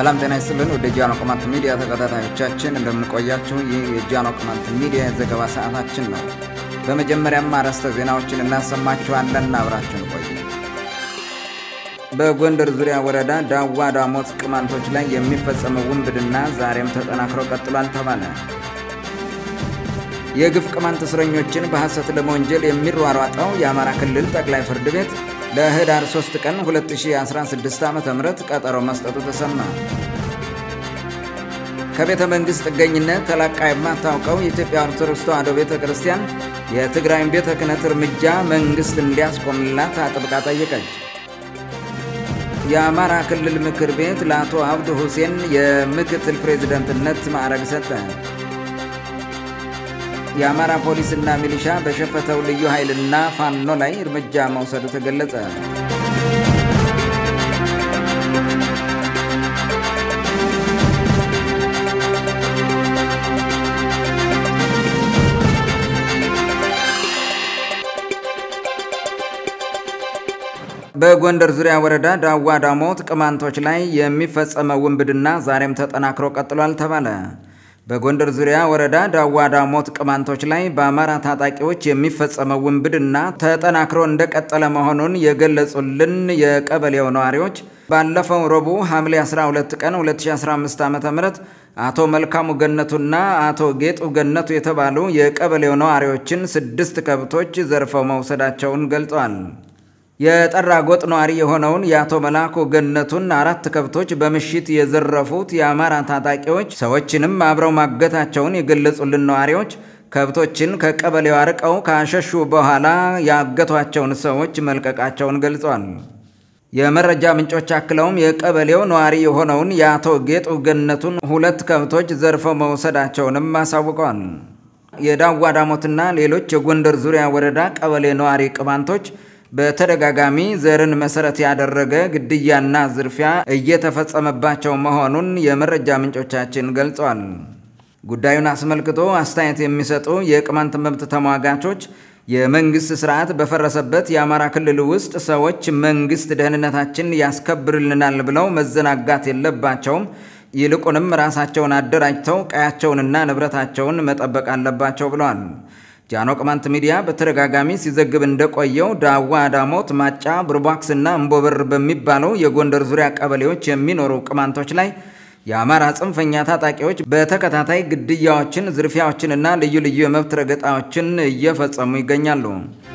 ሰላም ጤና ይስጥልን። ወደ ጃኖ ቅማንት ሚዲያ ተከታታዮቻችን እንደምንቆያችሁ፣ ይህ የጃኖ ቅማንት ሚዲያ የዘገባ ሰዓታችን ነው። በመጀመሪያም አርዕስተ ዜናዎችን እናሰማችኋለን። አብራችን ቆዩ። በጎንደር ዙሪያ ወረዳ ዳዋ ዳሞት ቅማንቶች ላይ የሚፈጸመው ውንብድና ዛሬም ተጠናክሮ ቀጥሏል ተባለ። የግፍ ቅማንት እስረኞችን በሐሰት ለመወንጀል የሚሯሯጠው የአማራ ክልል ጠቅላይ ፍርድ ቤት ለህዳር 3 ቀን 2016 ዓ ም ቀጠሮ መስጠቱ ተሰማ። ከቤተ መንግሥት ጥገኝነት ተላቃ የማታውቀው የኢትዮጵያ ኦርቶዶክስ ተዋሕዶ ቤተ ክርስቲያን የትግራይን ቤተ ክህነት እርምጃ መንግሥት እንዲያስቆምላት አጥብቃ ጠየቀች። የአማራ ክልል ምክር ቤት ለአቶ አብዱ ሁሴን የምክትል ፕሬዝደንትነት ማዕረግ ሰጠ። የአማራ ፖሊስና ሚሊሻ በሸፈተው ልዩ ኃይልና ፋኖ ላይ እርምጃ መውሰዱ ተገለጸ። በጎንደር ዙሪያ ወረዳ ዳዋ ዳሞት ቅማንቶች ላይ የሚፈጸመው ውንብድና ዛሬም ተጠናክሮ ቀጥሏል ተባለ። በጎንደር ዙሪያ ወረዳ ዳዋ ዳሞት ቅማንቶች ላይ በአማራ ታጣቂዎች የሚፈጸመው ውንብድና ተጠናክሮ እንደቀጠለ መሆኑን የገለጹልን የቀበሌው ነዋሪዎች ባለፈው ረቡዕ ሐምሌ 12 ቀን 2015 ዓ ም አቶ መልካሙ ገነቱና አቶ ጌጡ ገነቱ የተባሉ የቀበሌው ነዋሪዎችን ስድስት ከብቶች ዘርፈው መውሰዳቸውን ገልጸዋል። የጠራ ጎጥ ነዋሪ የሆነውን የአቶ መላኩ ገነቱን አራት ከብቶች በምሽት የዘረፉት የአማራ ታጣቂዎች ሰዎችንም አብረው ማገታቸውን የገለጹልን ነዋሪዎች ከብቶችን ከቀበሌው አርቀው ካሸሹ በኋላ ያገቷቸውን ሰዎች መልቀቃቸውን ገልጸዋል። የመረጃ ምንጮች አክለውም የቀበሌው ነዋሪ የሆነውን የአቶ ጌጡ ገነቱን ሁለት ከብቶች ዘርፈው መውሰዳቸውንም አሳውቀዋል። የዳዋ ዳሞትና ሌሎች የጎንደር ዙሪያ ወረዳ ቀበሌ ነዋሪ ቅማንቶች በተደጋጋሚ ዘርን መሰረት ያደረገ ግድያና ዝርፊያ እየተፈጸመባቸው መሆኑን የመረጃ ምንጮቻችን ገልጸዋል። ጉዳዩን አስመልክቶ አስተያየት የሚሰጡ የቅማንት መብት ተሟጋቾች የመንግስት ስርዓት በፈረሰበት የአማራ ክልል ውስጥ ሰዎች መንግስት ደህንነታችን ያስከብርልናል ብለው መዘናጋት የለባቸውም፣ ይልቁንም ራሳቸውን አደራጅተው ቀያቸውንና ንብረታቸውን መጠበቅ አለባቸው ብለዋል። ጃኖ ቅማንት ሚዲያ በተደጋጋሚ ሲዘግብ እንደቆየው ዳዋ ዳሞት፣ ማጫ፣ ብርቧክስና እምቦበር በሚባለው የጎንደር ዙሪያ ቀበሌዎች የሚኖሩ ቅማንቶች ላይ የአማራ ጽንፈኛ ታጣቂዎች በተከታታይ ግድያዎችን፣ ዝርፊያዎችንና ልዩ ልዩ የመብት ረገጣዎችን እየፈጸሙ ይገኛሉ።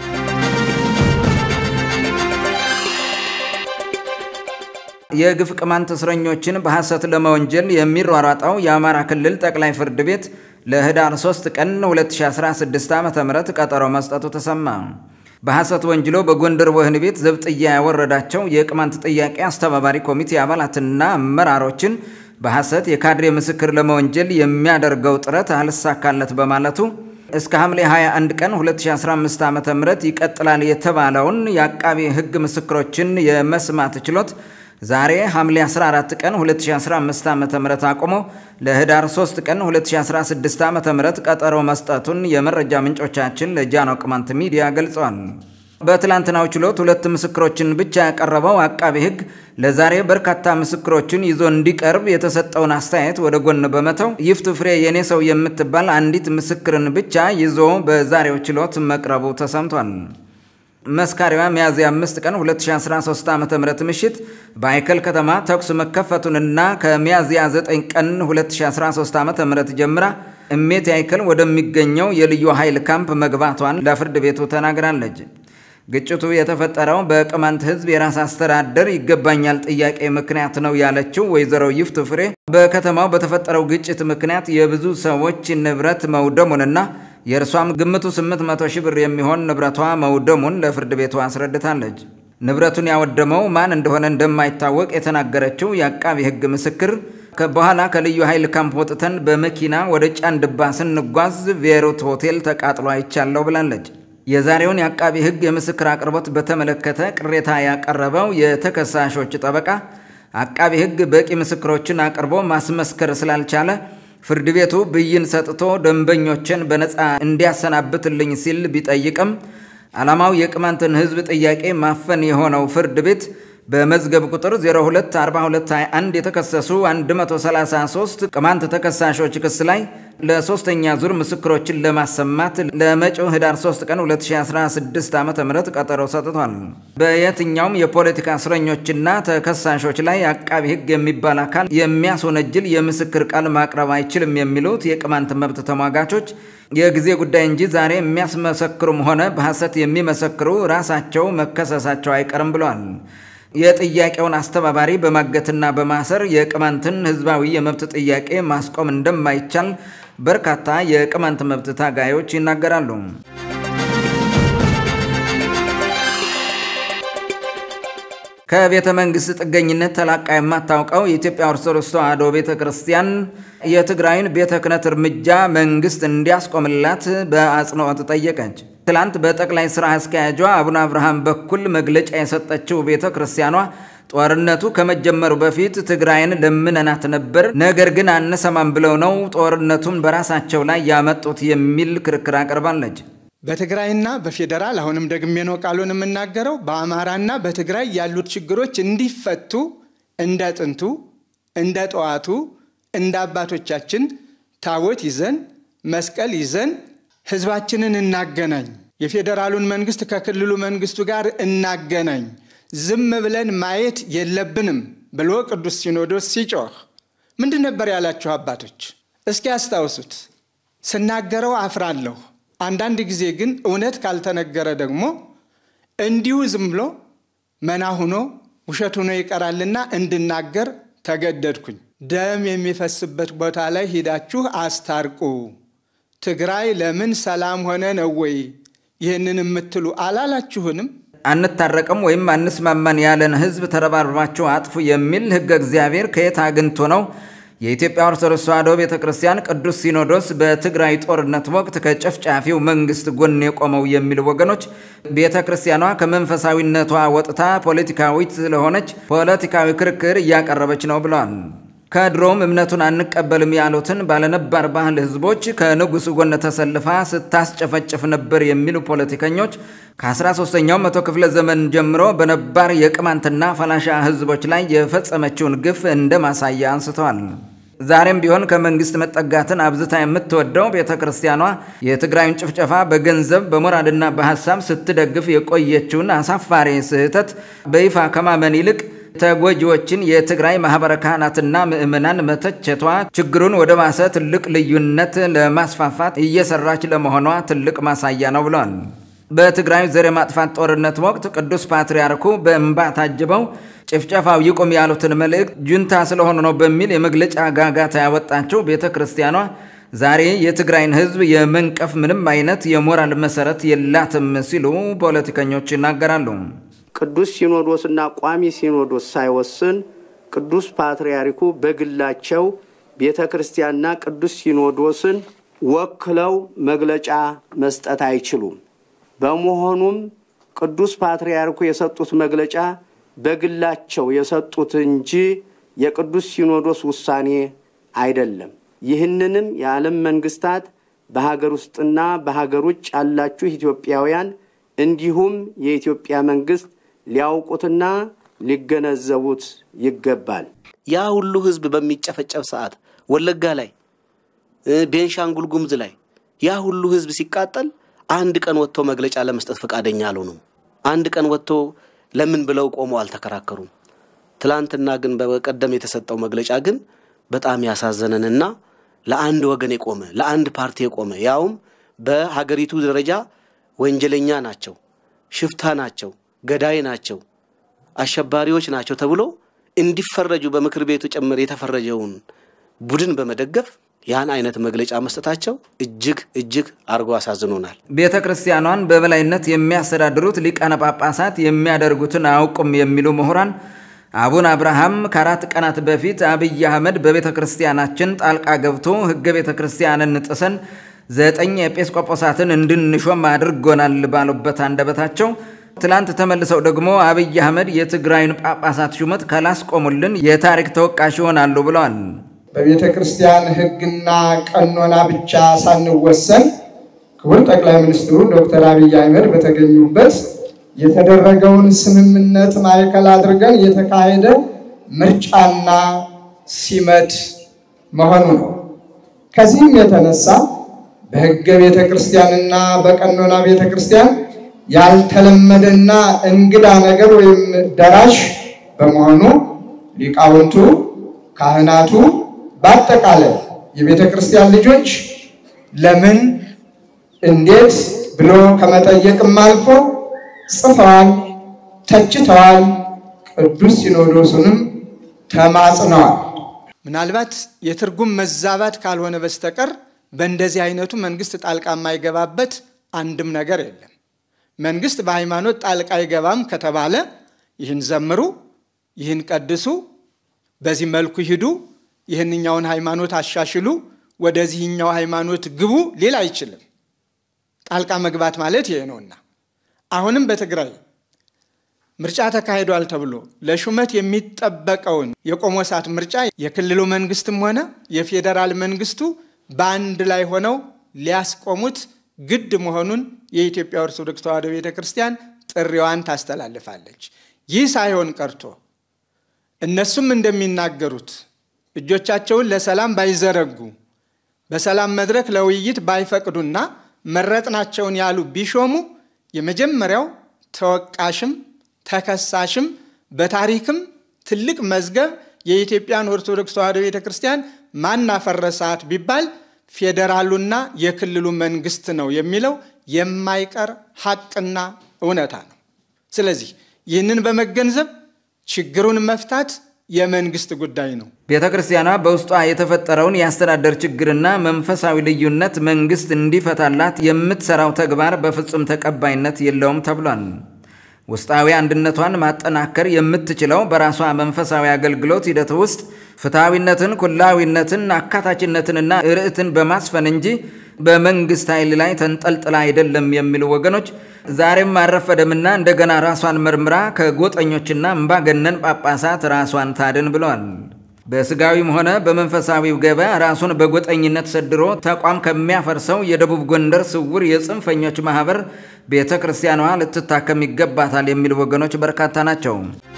የግፍ ቅማንት እስረኞችን በሐሰት ለመወንጀል የሚሯሯጠው የአማራ ክልል ጠቅላይ ፍርድ ቤት ለህዳር 3 ቀን 2016 ዓ ም ቀጠሮ መስጠቱ ተሰማ። በሐሰት ወንጅሎ በጎንደር ወህኒ ቤት ዘብጥያ ያወረዳቸው የቅማንት ጥያቄ አስተባባሪ ኮሚቴ አባላትና አመራሮችን በሐሰት የካድሬ ምስክር ለመወንጀል የሚያደርገው ጥረት አልሳካለት በማለቱ እስከ ሐምሌ 21 ቀን 2015 ዓ ም ይቀጥላል የተባለውን የአቃቢ ሕግ ምስክሮችን የመስማት ችሎት ዛሬ ሐምሌ 14 ቀን 2015 ዓ.ም አቁሞ ለህዳር 3 ቀን 2016 ዓ.ም ቀጠሮ መስጠቱን የመረጃ ምንጮቻችን ለጃኖ ቅማንት ሚዲያ ገልጸዋል። በትላንትናው ችሎት ሁለት ምስክሮችን ብቻ ያቀረበው አቃቤ ሕግ ለዛሬ በርካታ ምስክሮችን ይዞ እንዲቀርብ የተሰጠውን አስተያየት ወደ ጎን በመተው ይፍቱ ፍሬ የኔ ሰው የምትባል አንዲት ምስክርን ብቻ ይዞ በዛሬው ችሎት መቅረቡ ተሰምቷል። መስካሪዋ ሚያዝያ 5 ቀን 2013 ዓ.ም ምሽት በአይከል ከተማ ተኩስ መከፈቱንና ከሚያዝያ 9 ቀን 2013 ዓ.ም ጀምራ እሜት አይከል ወደሚገኘው የልዩ ኃይል ካምፕ መግባቷን ለፍርድ ቤቱ ተናግራለች። ግጭቱ የተፈጠረው በቅማንት ሕዝብ የራስ አስተዳደር ይገባኛል ጥያቄ ምክንያት ነው ያለችው ወይዘሮ ይፍቱ ፍሬ በከተማው በተፈጠረው ግጭት ምክንያት የብዙ ሰዎች ንብረት መውደሙንና የእርሷም ግምቱ 800 ሺህ ብር የሚሆን ንብረቷ መውደሙን ለፍርድ ቤቱ አስረድታለች። ንብረቱን ያወደመው ማን እንደሆነ እንደማይታወቅ የተናገረችው የአቃቢ ሕግ ምስክር በኋላ ከልዩ ኃይል ካምፕ ወጥተን በመኪና ወደ ጫንድባ ስንጓዝ ቬሮት ሆቴል ተቃጥሎ አይቻለሁ ብላለች። የዛሬውን የአቃቢ ሕግ የምስክር አቅርቦት በተመለከተ ቅሬታ ያቀረበው የተከሳሾች ጠበቃ አቃቢ ሕግ በቂ ምስክሮችን አቅርቦ ማስመስከር ስላልቻለ ፍርድ ቤቱ ብይን ሰጥቶ ደንበኞችን በነፃ እንዲያሰናብትልኝ ሲል ቢጠይቅም ዓላማው የቅማንትን ሕዝብ ጥያቄ ማፈን የሆነው ፍርድ ቤት በመዝገብ ቁጥር 024221 የተከሰሱ 133 ቅማንት ተከሳሾች ክስ ላይ ለሶስተኛ ዙር ምስክሮችን ለማሰማት ለመጪው ህዳር 3 ቀን 2016 ዓ ም ቀጠሮ ሰጥቷል። በየትኛውም የፖለቲካ እስረኞችና ተከሳሾች ላይ አቃቢ ህግ የሚባል አካል የሚያስወነጅል የምስክር ቃል ማቅረብ አይችልም የሚሉት የቅማንት መብት ተሟጋቾች የጊዜ ጉዳይ እንጂ ዛሬ የሚያስመሰክሩም ሆነ በሐሰት የሚመሰክሩ ራሳቸው መከሰሳቸው አይቀርም ብለዋል። የጥያቄውን አስተባባሪ በማገትና በማሰር የቅማንትን ህዝባዊ የመብት ጥያቄ ማስቆም እንደማይቻል በርካታ የቅማንት መብት ታጋዮች ይናገራሉ። ከቤተ መንግስት ጥገኝነት ተላቃ የማታውቀው የኢትዮጵያ ኦርቶዶክስ ተዋሕዶ ቤተ ክርስቲያን የትግራይን ቤተ ክህነት እርምጃ መንግስት እንዲያስቆምላት በአጽንኦት ጠየቀች። ትላንት በጠቅላይ ስራ አስኪያጇ አቡነ አብርሃም በኩል መግለጫ የሰጠችው ቤተ ክርስቲያኗ ጦርነቱ ከመጀመሩ በፊት ትግራይን ለምነናት ነበር፣ ነገር ግን አንሰማም ብለው ነው ጦርነቱን በራሳቸው ላይ ያመጡት የሚል ክርክር አቅርባለች። በትግራይና በፌዴራል አሁንም ደግሜ ነው ቃሉን የምናገረው፣ በአማራና በትግራይ ያሉት ችግሮች እንዲፈቱ እንደ ጥንቱ እንደ ጠዋቱ እንደ አባቶቻችን ታቦት ይዘን መስቀል ይዘን ህዝባችንን እናገናኝ፣ የፌዴራሉን መንግስት ከክልሉ መንግስቱ ጋር እናገናኝ፣ ዝም ብለን ማየት የለብንም ብሎ ቅዱስ ሲኖዶስ ሲጮህ ምንድን ነበር ያላችሁ አባቶች? እስኪ ያስታውሱት። ስናገረው አፍራለሁ። አንዳንድ ጊዜ ግን እውነት ካልተነገረ ደግሞ እንዲሁ ዝም ብሎ መና ሁኖ ውሸት ሆኖ ይቀራልና እንድናገር ተገደድኩኝ። ደም የሚፈስበት ቦታ ላይ ሂዳችሁ አስታርቁ። ትግራይ ለምን ሰላም ሆነ ነው ወይ ይህንን የምትሉ አላላችሁንም? አንታረቅም ወይም አንስማማን ያለን ህዝብ ተረባርባችሁ አጥፉ የሚል ህገ እግዚአብሔር ከየት አግኝቶ ነው የኢትዮጵያ ኦርቶዶክስ ተዋሕዶ ቤተ ክርስቲያን ቅዱስ ሲኖዶስ በትግራይ ጦርነት ወቅት ከጨፍጫፊው መንግስት ጎን የቆመው የሚሉ ወገኖች ቤተ ክርስቲያኗ ከመንፈሳዊነቷ ወጥታ ፖለቲካዊት ስለሆነች ፖለቲካዊ ክርክር እያቀረበች ነው ብለዋል። ከድሮም እምነቱን አንቀበልም ያሉትን ባለነባር ባህል ህዝቦች ከንጉሱ ጎን ተሰልፋ ስታስጨፈጭፍ ነበር የሚሉ ፖለቲከኞች ከ13ኛው መቶ ክፍለ ዘመን ጀምሮ በነባር የቅማንትና ፈላሻ ህዝቦች ላይ የፈጸመችውን ግፍ እንደ ማሳያ አንስተዋል። ዛሬም ቢሆን ከመንግስት መጠጋትን አብዝታ የምትወደው ቤተ ክርስቲያኗ የትግራይን ጭፍጨፋ በገንዘብ በሞራልና በሀሳብ ስትደግፍ የቆየችውን አሳፋሪ ስህተት በይፋ ከማመን ይልቅ ተጎጂዎችን የትግራይ ማህበረ ካህናትና ምዕመናን መተቸቷ ችግሩን ወደ ባሰ ትልቅ ልዩነት ለማስፋፋት እየሰራች ለመሆኗ ትልቅ ማሳያ ነው ብለዋል። በትግራይ ዘር የማጥፋት ጦርነት ወቅት ቅዱስ ፓትርያርኩ በእንባ ታጅበው ጭፍጨፋው ይቁም ያሉትን መልእክት ጁንታ ስለሆኑ ነው በሚል የመግለጫ ጋጋታ ያወጣቸው ቤተ ክርስቲያኗ ዛሬ የትግራይን ህዝብ የመንቀፍ ምንም አይነት የሞራል መሰረት የላትም ሲሉ ፖለቲከኞች ይናገራሉ። ቅዱስ ሲኖዶስና ቋሚ ሲኖዶስ ሳይወስን ቅዱስ ፓትርያርኩ በግላቸው ቤተ ክርስቲያንና ቅዱስ ሲኖዶስን ወክለው መግለጫ መስጠት አይችሉም። በመሆኑም ቅዱስ ፓትርያርኩ የሰጡት መግለጫ በግላቸው የሰጡት እንጂ የቅዱስ ሲኖዶስ ውሳኔ አይደለም። ይህንንም የዓለም መንግስታት በሀገር ውስጥና በሀገር ውጭ ያላችሁ ኢትዮጵያውያን እንዲሁም የኢትዮጵያ መንግስት ሊያውቁትና ሊገነዘቡት ይገባል። ያ ሁሉ ህዝብ በሚጨፈጨፍ ሰዓት ወለጋ ላይ፣ ቤንሻንጉል ጉሙዝ ላይ ያ ሁሉ ህዝብ ሲቃጠል አንድ ቀን ወጥቶ መግለጫ ለመስጠት ፈቃደኛ አልሆኑም። አንድ ቀን ወጥቶ ለምን ብለው ቆመው አልተከራከሩም። ትላንትና ግን በቀደም የተሰጠው መግለጫ ግን በጣም ያሳዘነንና ለአንድ ወገን የቆመ ለአንድ ፓርቲ የቆመ ያውም በሀገሪቱ ደረጃ ወንጀለኛ ናቸው፣ ሽፍታ ናቸው፣ ገዳይ ናቸው፣ አሸባሪዎች ናቸው ተብሎ እንዲፈረጁ በምክር ቤቱ ጭምር የተፈረጀውን ቡድን በመደገፍ ያን አይነት መግለጫ መስጠታቸው እጅግ እጅግ አድርጎ አሳዝኖናል። ቤተ ክርስቲያኗን በበላይነት የሚያስተዳድሩት ሊቃነ ጳጳሳት የሚያደርጉትን አያውቁም የሚሉ ምሁራን አቡነ አብርሃም ከአራት ቀናት በፊት አብይ አህመድ በቤተ ክርስቲያናችን ጣልቃ ገብቶ ሕገ ቤተ ክርስቲያንን ጥሰን ዘጠኝ ኤጲስቆጶሳትን እንድንሾም አድርጎናል ባሉበት አንደበታቸው ትላንት ተመልሰው ደግሞ አብይ አህመድ የትግራይን ጳጳሳት ሹመት ካላስቆሙልን የታሪክ ተወቃሽ ይሆናሉ ብለዋል። በቤተ ክርስቲያን ሕግና ቀኖና ብቻ ሳንወሰን ክቡር ጠቅላይ ሚኒስትሩ ዶክተር አብይ አህመድ በተገኙበት የተደረገውን ስምምነት ማዕከል አድርገን የተካሄደ ምርጫና ሲመት መሆኑ ነው። ከዚህም የተነሳ በሕገ ቤተ ክርስቲያንና በቀኖና ቤተ ክርስቲያን ያልተለመደና እንግዳ ነገር ወይም ደራሽ በመሆኑ ሊቃውንቱ፣ ካህናቱ፣ በአጠቃላይ የቤተ ክርስቲያን ልጆች ለምን እንዴት ብሎ ከመጠየቅም አልፎ ጽፈዋል፣ ተችተዋል፣ ቅዱስ ሲኖዶሱንም ተማጽነዋል። ምናልባት የትርጉም መዛባት ካልሆነ በስተቀር በእንደዚህ አይነቱ መንግስት ጣልቃ የማይገባበት አንድም ነገር የለም። መንግስት በሃይማኖት ጣልቃ አይገባም ከተባለ ይህን ዘምሩ፣ ይህን ቀድሱ፣ በዚህ መልኩ ሂዱ፣ ይህንኛውን ሃይማኖት አሻሽሉ፣ ወደዚህኛው ሃይማኖት ግቡ ሊል አይችልም። ጣልቃ መግባት ማለት ይሄ ነውና አሁንም በትግራይ ምርጫ ተካሂዷል ተብሎ ለሹመት የሚጠበቀውን የቆሞሳት ምርጫ የክልሉ መንግስትም ሆነ የፌዴራል መንግስቱ በአንድ ላይ ሆነው ሊያስቆሙት ግድ መሆኑን የኢትዮጵያ ኦርቶዶክስ ተዋሕዶ ቤተ ክርስቲያን ጥሪዋን ታስተላልፋለች። ይህ ሳይሆን ቀርቶ እነሱም እንደሚናገሩት እጆቻቸውን ለሰላም ባይዘረጉ በሰላም መድረክ ለውይይት ባይፈቅዱና መረጥናቸውን ያሉ ቢሾሙ የመጀመሪያው ተወቃሽም ተከሳሽም በታሪክም ትልቅ መዝገብ የኢትዮጵያን ኦርቶዶክስ ተዋሕዶ ቤተ ክርስቲያን ማናፈረሳት ቢባል ፌዴራሉና የክልሉ መንግስት ነው የሚለው የማይቀር ሐቅና እውነታ ነው። ስለዚህ ይህንን በመገንዘብ ችግሩን መፍታት የመንግስት ጉዳይ ነው። ቤተ ክርስቲያኗ በውስጧ የተፈጠረውን የአስተዳደር ችግርና መንፈሳዊ ልዩነት መንግስት እንዲፈታላት የምትሰራው ተግባር በፍጹም ተቀባይነት የለውም ተብሏል። ውስጣዊ አንድነቷን ማጠናከር የምትችለው በራሷ መንፈሳዊ አገልግሎት ሂደት ውስጥ ፍትሐዊነትን፣ ኩላዊነትን፣ አካታችነትንና ርዕትን በማስፈን እንጂ በመንግስት ኃይል ላይ ተንጠልጥላ አይደለም የሚሉ ወገኖች ዛሬም አልረፈደምና እንደገና ራሷን መርምራ ከጎጠኞችና እምባገነን ጳጳሳት ራሷን ታድን ብለዋል። በስጋዊም ሆነ በመንፈሳዊው ገበያ ራሱን በጎጠኝነት ሰድሮ ተቋም ከሚያፈርሰው የደቡብ ጎንደር ስውር የጽንፈኞች ማህበር ቤተ ክርስቲያኗ ልትታከም ይገባታል የሚሉ ወገኖች በርካታ ናቸው።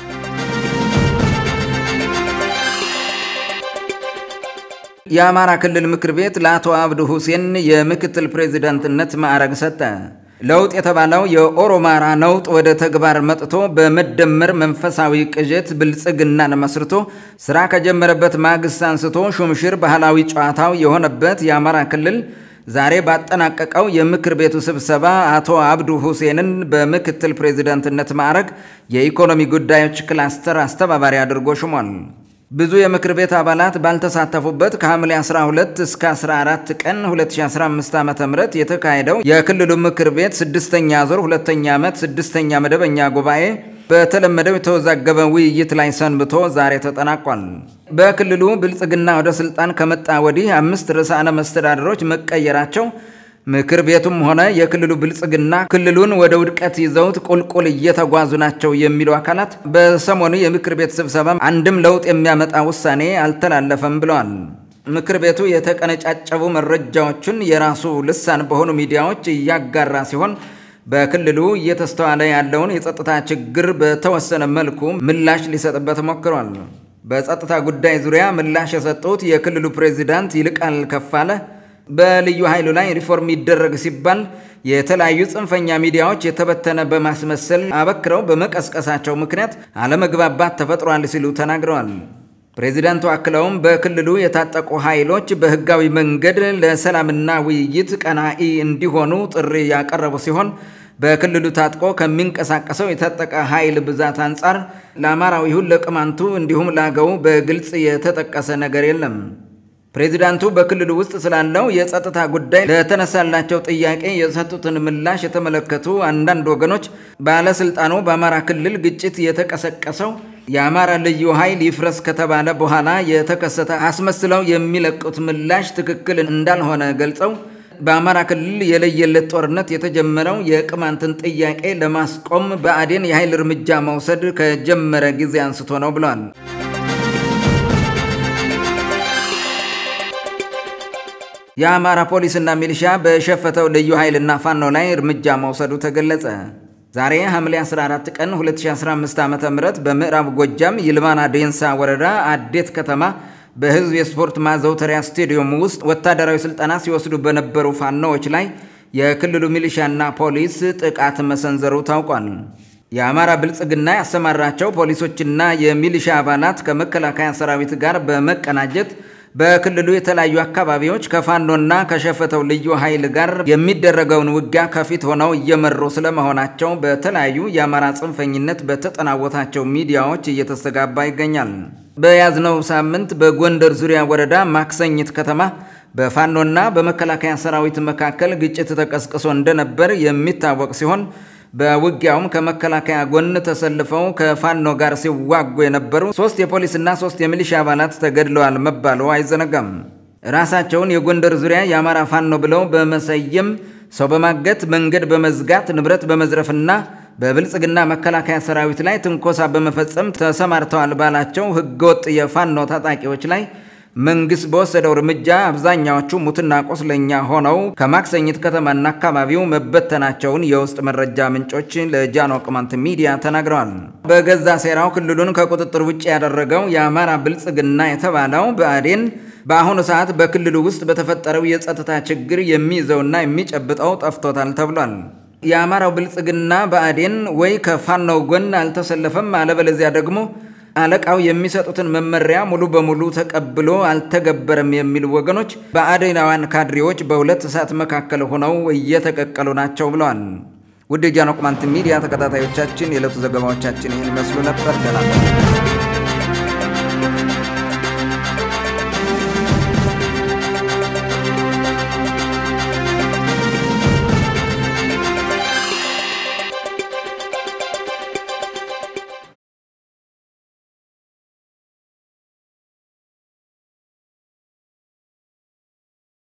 የአማራ ክልል ምክር ቤት ለአቶ አብዱ ሁሴን የምክትል ፕሬዚዳንትነት ማዕረግ ሰጠ። ለውጥ የተባለው የኦሮማራ ነውጥ ወደ ተግባር መጥቶ በመደመር መንፈሳዊ ቅዠት ብልጽግናን መስርቶ ስራ ከጀመረበት ማግስት አንስቶ ሹምሽር ባህላዊ ጨዋታው የሆነበት የአማራ ክልል ዛሬ ባጠናቀቀው የምክር ቤቱ ስብሰባ አቶ አብዱ ሁሴንን በምክትል ፕሬዚዳንትነት ማዕረግ የኢኮኖሚ ጉዳዮች ክላስተር አስተባባሪ አድርጎ ሹሟል። ብዙ የምክር ቤት አባላት ባልተሳተፉበት ከሐምሌ 12 እስከ 14 ቀን 2015 ዓ ም የተካሄደው የክልሉ ምክር ቤት ስድስተኛ ዙር ሁለተኛ ዓመት ስድስተኛ መደበኛ ጉባኤ በተለመደው የተወዛገበ ውይይት ላይ ሰንብቶ ዛሬ ተጠናቋል። በክልሉ ብልጽግና ወደ ስልጣን ከመጣ ወዲህ አምስት ርዕሳነ መስተዳድሮች መቀየራቸው ምክር ቤቱም ሆነ የክልሉ ብልጽግና ክልሉን ወደ ውድቀት ይዘውት ቁልቁል እየተጓዙ ናቸው የሚሉ አካላት በሰሞኑ የምክር ቤት ስብሰባ አንድም ለውጥ የሚያመጣ ውሳኔ አልተላለፈም ብለዋል። ምክር ቤቱ የተቀነጫጨቡ መረጃዎችን የራሱ ልሳን በሆኑ ሚዲያዎች እያጋራ ሲሆን በክልሉ እየተስተዋለ ያለውን የጸጥታ ችግር በተወሰነ መልኩ ምላሽ ሊሰጥበት ሞክሯል። በጸጥታ ጉዳይ ዙሪያ ምላሽ የሰጡት የክልሉ ፕሬዚዳንት ይልቃል ከፋለ በልዩ ኃይሉ ላይ ሪፎርም ይደረግ ሲባል የተለያዩ ጽንፈኛ ሚዲያዎች የተበተነ በማስመሰል አበክረው በመቀስቀሳቸው ምክንያት አለመግባባት ተፈጥሯል ሲሉ ተናግረዋል። ፕሬዚዳንቱ አክለውም በክልሉ የታጠቁ ኃይሎች በሕጋዊ መንገድ ለሰላምና ውይይት ቀናኢ እንዲሆኑ ጥሪ ያቀረቡ ሲሆን በክልሉ ታጥቆ ከሚንቀሳቀሰው የታጠቀ ኃይል ብዛት አንጻር ለአማራው ይሁን ለቅማንቱ እንዲሁም ለአገው በግልጽ የተጠቀሰ ነገር የለም። ፕሬዚዳንቱ በክልሉ ውስጥ ስላለው የጸጥታ ጉዳይ ለተነሳላቸው ጥያቄ የሰጡትን ምላሽ የተመለከቱ አንዳንድ ወገኖች ባለስልጣኑ በአማራ ክልል ግጭት የተቀሰቀሰው የአማራ ልዩ ኃይል ይፍረስ ከተባለ በኋላ የተከሰተ አስመስለው የሚለቁት ምላሽ ትክክል እንዳልሆነ ገልጸው በአማራ ክልል የለየለት ጦርነት የተጀመረው የቅማንትን ጥያቄ ለማስቆም ብአዴን የኃይል እርምጃ መውሰድ ከጀመረ ጊዜ አንስቶ ነው ብለዋል። የአማራ ፖሊስና ሚሊሻ በሸፈተው ልዩ ኃይልና ፋኖ ላይ እርምጃ መውሰዱ ተገለጸ። ዛሬ ሐምሌ 14 ቀን 2015 ዓ ም በምዕራብ ጎጃም ይልማና ዴንሳ ወረዳ አዴት ከተማ በህዝብ የስፖርት ማዘውተሪያ ስቴዲየም ውስጥ ወታደራዊ ስልጠና ሲወስዱ በነበሩ ፋኖዎች ላይ የክልሉ ሚሊሻና ፖሊስ ጥቃት መሰንዘሩ ታውቋል። የአማራ ብልጽግና ያሰማራቸው ፖሊሶችና የሚሊሻ አባላት ከመከላከያ ሰራዊት ጋር በመቀናጀት በክልሉ የተለያዩ አካባቢዎች ከፋኖና ከሸፈተው ልዩ ኃይል ጋር የሚደረገውን ውጊያ ከፊት ሆነው እየመሩ ስለመሆናቸው በተለያዩ የአማራ ጽንፈኝነት በተጠናወታቸው ሚዲያዎች እየተስተጋባ ይገኛል። በያዝነው ሳምንት በጎንደር ዙሪያ ወረዳ ማክሰኝት ከተማ በፋኖና በመከላከያ ሰራዊት መካከል ግጭት ተቀስቅሶ እንደነበር የሚታወቅ ሲሆን በውጊያውም ከመከላከያ ጎን ተሰልፈው ከፋኖ ጋር ሲዋጉ የነበሩ ሶስት የፖሊስና ሶስት የሚሊሻ አባላት ተገድለዋል መባሉ አይዘነጋም። ራሳቸውን የጎንደር ዙሪያ የአማራ ፋኖ ብለው በመሰየም ሰው በማገት መንገድ በመዝጋት ንብረት በመዝረፍና በብልጽግና መከላከያ ሰራዊት ላይ ትንኮሳ በመፈጸም ተሰማርተዋል ባላቸው ህገወጥ የፋኖ ታጣቂዎች ላይ መንግስት በወሰደው እርምጃ አብዛኛዎቹ ሙትና ቆስለኛ ሆነው ከማክሰኝት ከተማና አካባቢው መበተናቸውን የውስጥ መረጃ ምንጮች ለጃኖ ቅማንት ሚዲያ ተናግረዋል። በገዛ ሴራው ክልሉን ከቁጥጥር ውጭ ያደረገው የአማራ ብልጽግና የተባለው ብአዴን በአሁኑ ሰዓት በክልሉ ውስጥ በተፈጠረው የጸጥታ ችግር የሚይዘውና የሚጨብጠው ጠፍቶታል ተብሏል። የአማራው ብልጽግና ብአዴን ወይ ከፋኖው ጎን አልተሰለፈም፣ አለበለዚያ ደግሞ አለቃው የሚሰጡትን መመሪያ ሙሉ በሙሉ ተቀብሎ አልተገበረም የሚሉ ወገኖች በአዴናውያን ካድሬዎች በሁለት እሳት መካከል ሆነው እየተቀቀሉ ናቸው ብለዋል። ውድ የጃኖ ቅማንት ሚዲያ ተከታታዮቻችን የዕለቱ ዘገባዎቻችን ይህን ይመስሉ ነበር። ደህና